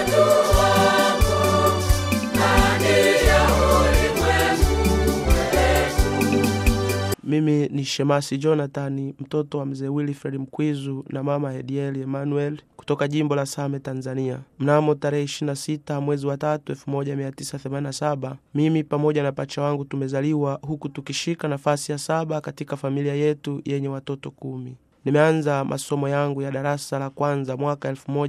watu wako ndani ya ulimwengu wetu. Mimi ni Shemasi Jonathan, mtoto wa mzee Wilfred Mkwizu na mama Hedieli Emmanuel kutoka jimbo la Same, Tanzania. Mnamo tarehe 26 mwezi wa tatu 1987 mimi pamoja na pacha wangu tumezaliwa huku tukishika nafasi ya saba katika familia yetu yenye watoto kumi. Nimeanza masomo yangu ya darasa la kwanza mwaka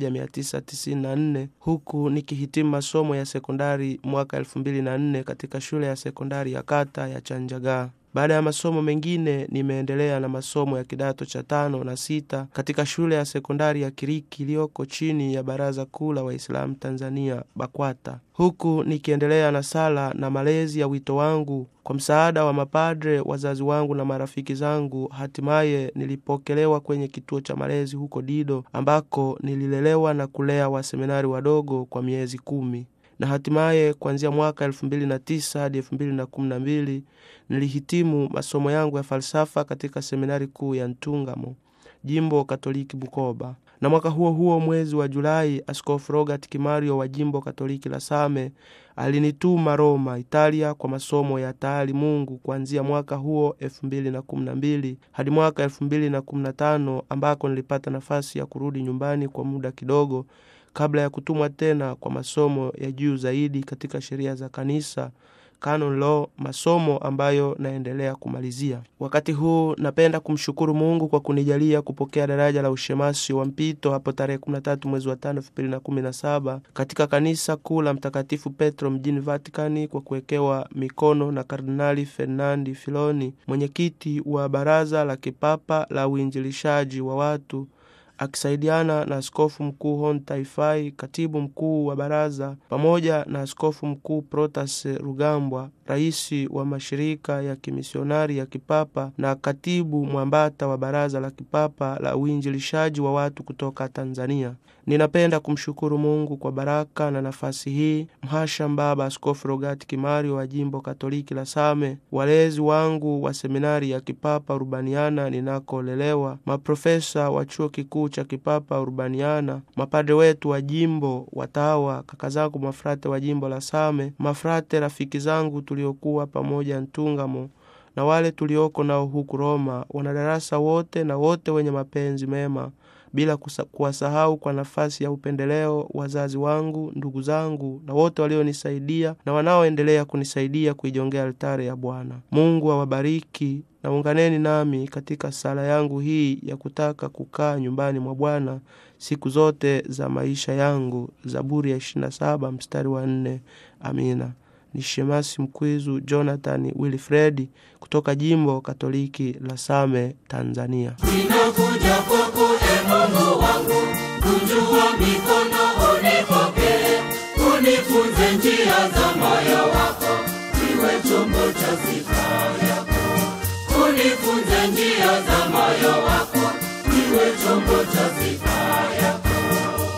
1994 huku nikihitimu masomo ya sekondari mwaka 2004 katika shule ya sekondari ya kata ya Chanjagaa. Baada ya masomo mengine nimeendelea na masomo ya kidato cha tano na sita katika shule ya sekondari ya Kiriki iliyoko chini ya Baraza Kuu la Waislamu Tanzania BAKWATA, huku nikiendelea na sala na malezi ya wito wangu kwa msaada wa mapadre, wazazi wangu na marafiki zangu. Hatimaye nilipokelewa kwenye kituo cha malezi huko Dido ambako nililelewa na kulea waseminari wadogo kwa miezi kumi na hatimaye kuanzia mwaka elfu mbili na tisa hadi elfu mbili na kumi na mbili nilihitimu masomo yangu ya falsafa katika seminari kuu ya Ntungamo, jimbo Katoliki Bukoba. Na mwaka huo huo mwezi wa Julai, Askofu Robert Kimario wa jimbo Katoliki la Same alinituma Roma, Italia, kwa masomo ya taali Mungu kuanzia mwaka huo elfu mbili na kumi na mbili hadi mwaka elfu mbili na kumi na tano ambako nilipata nafasi ya kurudi nyumbani kwa muda kidogo kabla ya kutumwa tena kwa masomo ya juu zaidi katika sheria za kanisa canon law, masomo ambayo naendelea kumalizia. Wakati huu napenda kumshukuru Mungu kwa kunijalia kupokea daraja la ushemasi wa mpito hapo tarehe 13 mwezi wa 5 2017 katika kanisa kuu la Mtakatifu Petro mjini Vatikani kwa kuwekewa mikono na Kardinali Fernandi Filoni, mwenyekiti wa Baraza la Kipapa la Uinjilishaji wa watu akisaidiana na askofu mkuu Hon Taifai, katibu mkuu wa baraza, pamoja na askofu mkuu Protas Rugambwa, rais wa mashirika ya kimisionari ya kipapa na katibu mwambata wa baraza la kipapa la uinjilishaji wa watu kutoka Tanzania. Ninapenda kumshukuru Mungu kwa baraka na nafasi hii, mhasham baba Askofu Rogati Kimario wa jimbo Katoliki la Same, walezi wangu wa seminari ya kipapa Urbaniana ninakolelewa, maprofesa wa chuo kikuu cha kipapa Urbaniana, mapadre wetu wa jimbo, watawa, kaka zangu mafrate wa jimbo la Same, mafrate rafiki zangu tuliokuwa pamoja Ntungamo na wale tulioko nao huku Roma, wanadarasa wote na wote wenye mapenzi mema bila kuwasahau kwa nafasi ya upendeleo wazazi wangu, ndugu zangu na wote walionisaidia na wanaoendelea kunisaidia kuijongea altare ya Bwana. Mungu awabariki na unganeni nami katika sala yangu hii ya kutaka kukaa nyumbani mwa Bwana siku zote za maisha yangu. Zaburi ya 27 mstari wa 4. Amina. Ni Shemasi Mkwizu Jonathan Wilfredi kutoka jimbo Katoliki la Same, Tanzania. Ninakuja kwako e Mungu wangu, kunjua mikono unipokee, unifunze njia za moyo wako, niwe chombo cha sifa yako, unifunze njia za moyo wako